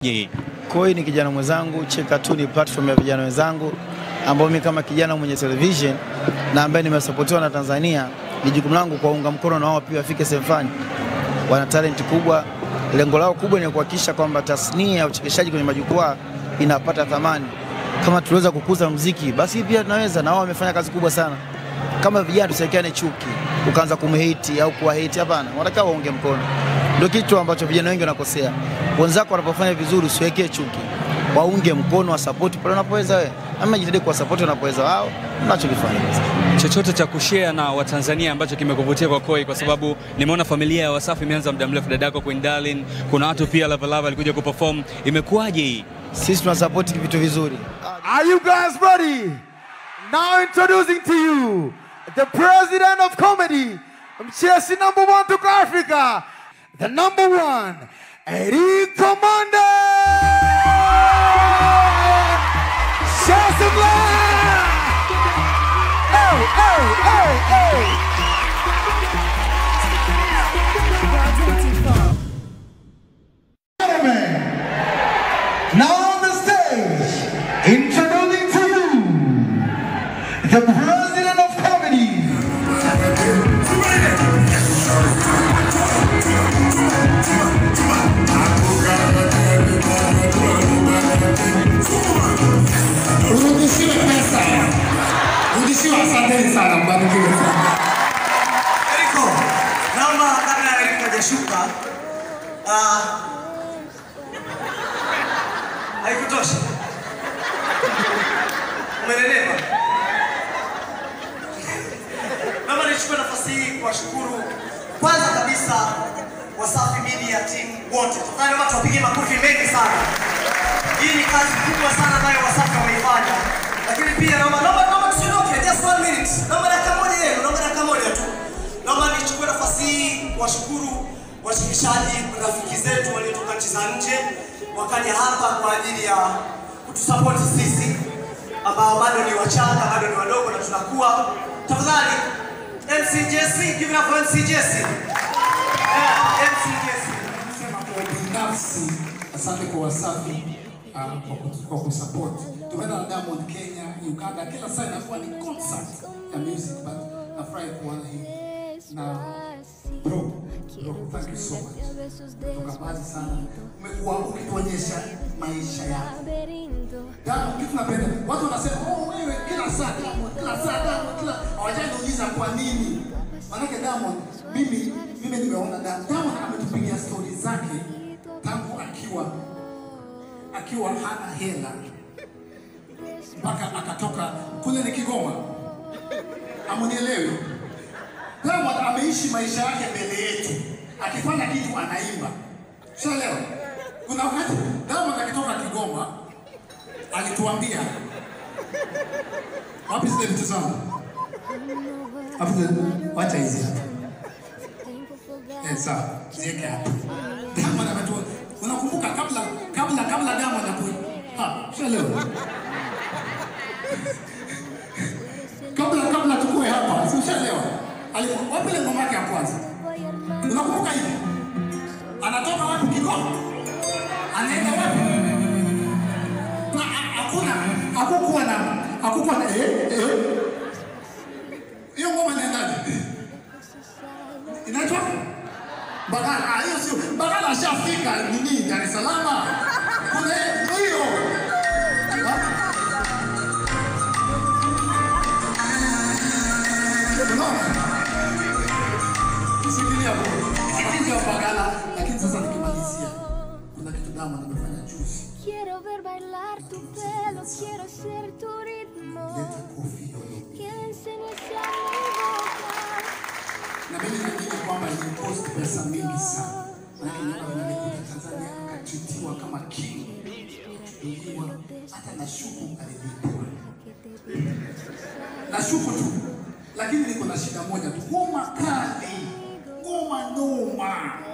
Je, Koi ni kijana mwenzangu, Cheka tu ni platform ya vijana wenzangu ambao mimi kama kijana mwenye television na ambaye nimesapotiwa na Tanzania, ni jukumu langu kuwaunga mkono na wao pia wafike sehemu fulani. Wana talent kubwa, lengo lao kubwa ni kuhakikisha kwamba tasnia ya uchekeshaji kwenye majukwaa inapata thamani. Kama tuliweza kukuza muziki, basi pia tunaweza, na wao wamefanya kazi kubwa sana. Kama vijana tusiwekeane chuki, ukaanza kumhate au kuwahate, hapana, wanataka waunge mkono. Ndio kitu ambacho vijana wengi wanakosea. Wenzako wanapofanya vizuri, usiwekee chuki, waunge mkono, wasapoti pale unapoweza wewe, ama jitahidi kuwasapoti wanapoweza wao, mnachokifanya chochote cha kushare na Watanzania ambacho kimekuvutia kwa Koi? Kwa sababu nimeona familia ya Wasafi imeanza muda mrefu, dadako Queen Darling, kuna watu pia Lava Lava alikuja kuperform. Imekuwaje hii? Sisi tunasapoti vitu vizuri. Are you guys ready? Now introducing to you the president of comedy, Chelsea number one to Africa, the number one, Eric Commander! Show some love! Hey, hey, hey, hey! Gentlemen, now on the stage, introducing to you the president of comedy. Rudishiwe pesa. Rudishiwe, asanteni sana, mbarikiwe sana. Eriko, naomba kabla ya Eriko hajashuka, ah, haikutosha. Umeelewa? Naomba nichukue nafasi hii kuwashukuru kwanza kabisa Wasafi Media team wote. Tafadhali naomba tuwapigie makofi mengi sana. Hii ni kazi kubwa sana ambayo Wasafi wameifanya. Lakini pia naomba naomba naomba tusiondoke just one minute. Naomba dakika moja yenu, naomba dakika moja tu. Naomba nichukue nafasi hii kuwashukuru washirikishaji, rafiki zetu waliotoka nchi za nje wakaja hapa kwa ajili ya kutusapoti sisi ambao bado ni wachanga, bado ni wadogo na tunakuwa. Tafadhali MC Jesse, give it up for MC Jesse. Yeah, MC Jesse. Sema kwa binafsi, asante kwa Wasafi ah, kwa kutu- kwa kusupport. Tumeenda na Diamond Kenya, Uganda, kila saa inakuwa ni concert ya music, but nafurahi kuona hii na bro, bro, thank you so much. Toka mbali sana, umekuwa ukituonyesha maisha yako. Diamond, kitu napenda, watu wanasema oh, wewe kila saa Diamond, kila saa Diamond, kila hawajaniuliza kwa nini. Manake Diamond, mimi mimi nimeona Diamond, Diamond ametupigia stori zake tangu akiwa akiwa hana hela mpaka akatoka kule ni Kigoma. Amunielewi? Diamond ameishi maisha yake mbele yetu, akifanya kitu anaimba. Shaelewa? Kuna wakati Diamond akitoka Kigoma alituambia wapi zile vitu zangu? Wapi zile? Wacha hizi hapa. Eh, sawa, ziweke hapa. Diamond ametua. Unakumbuka kabla kabla kabla Diamond aku ha, shaelewa? kabla kabla tukue hapa, si ushaelewa? Alikuwa wapi ile ngoma yake ya kwanza? Unakumbuka hivi? Anatoka wapi Kigoma? Anaenda wapi? Na ha- hakuna hakukuwa na hakukuwa na eh eh. Hiyo ngoma inaendaje? Inaitwa Bagala. Ah, hiyo sio Bagala, ashafika nini Dar es Salaam. Kule hiyo. Ha? Unaona? Sikilia bro. Anakuja Bagala, lakini sasa nikimalizia kuna kitu Diamond amefanya juzi. Quiero ver bailar tu pelo, quiero ser tu ritmo. Leta kofi hiyo. Que le enseñes a mi boca. na mimi naamini kwamba ilipost pesa mingi sana. Maana nyama vinalikuja Tanzania akachitiwa kama king. Iliwa hata na shuku alilipwa. Na shuku tu. Lakini niko na shida moja tu. Ngoma kali. Ngoma noma.